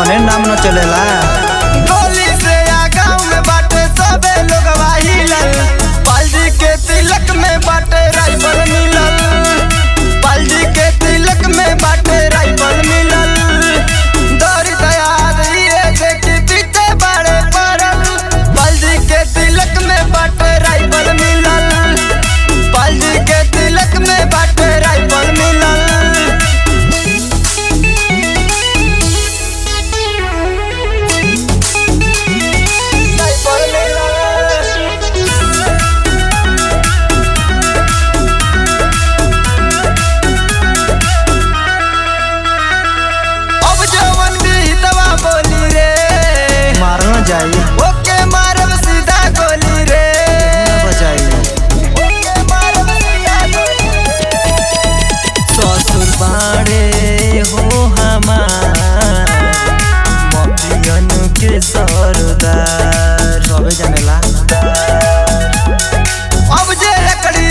अपने नाम न चलेला गोली से आ गाँव में बाटे सबे लोग हिलल पालजी के तिलक में बाटे राइफल मिलल पालजी के तिलक में बाटे राइफल मिलल दौरी तैयार ये देखी पीते बड़े पड़ल पालजी के तिलक में बाटे राइफल मिलल पालजी के तिलक में बाटे राइफल मिलल राइफल मिलल अब जवन भी हितवा बोली रे मारना जाई ओके मारब सीधा गोली रे बचाई ओके मारब सीधा गोली ससुर बाड़े हो हमार मपियन के सरदार सबे जानेला अब जे लकड़ी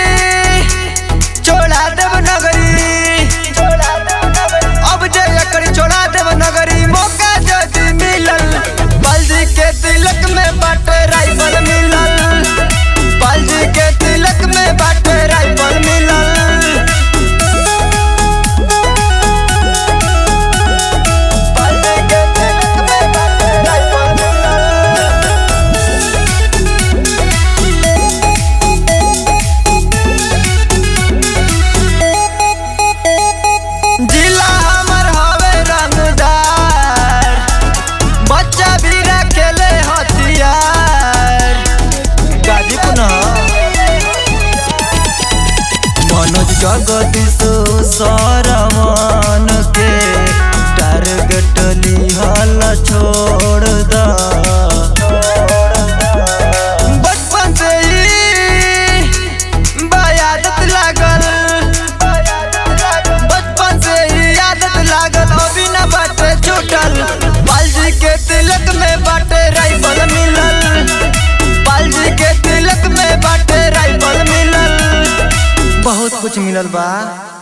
छोड़ा देव नगरी छोड़ा देव नगरी अब जे लकड़ी छोड़ा देव नगरी मौका जदी मिलल बल्दी के तिलक में बाटे राइफल मिलल बल्दी के तिलक में बाटे राइफल मिलल बल्दी के तिलक में बाटे राइफल मिलल जिला हमर हवे रंगदार बच्चा भी रखेले हथियार गाजीपुर न मनोज जगदीश सरवन के टारगेट लिहल छोड़ द बचपन से ही बयादत लागल बचपन से ही आदत लागल अभी न बाटे छूटल पालजी के तिलक में बाटे राइफल मिलल पालजी के तिलक में बाटे राइफल मिलल बहुत कुछ मिलल बा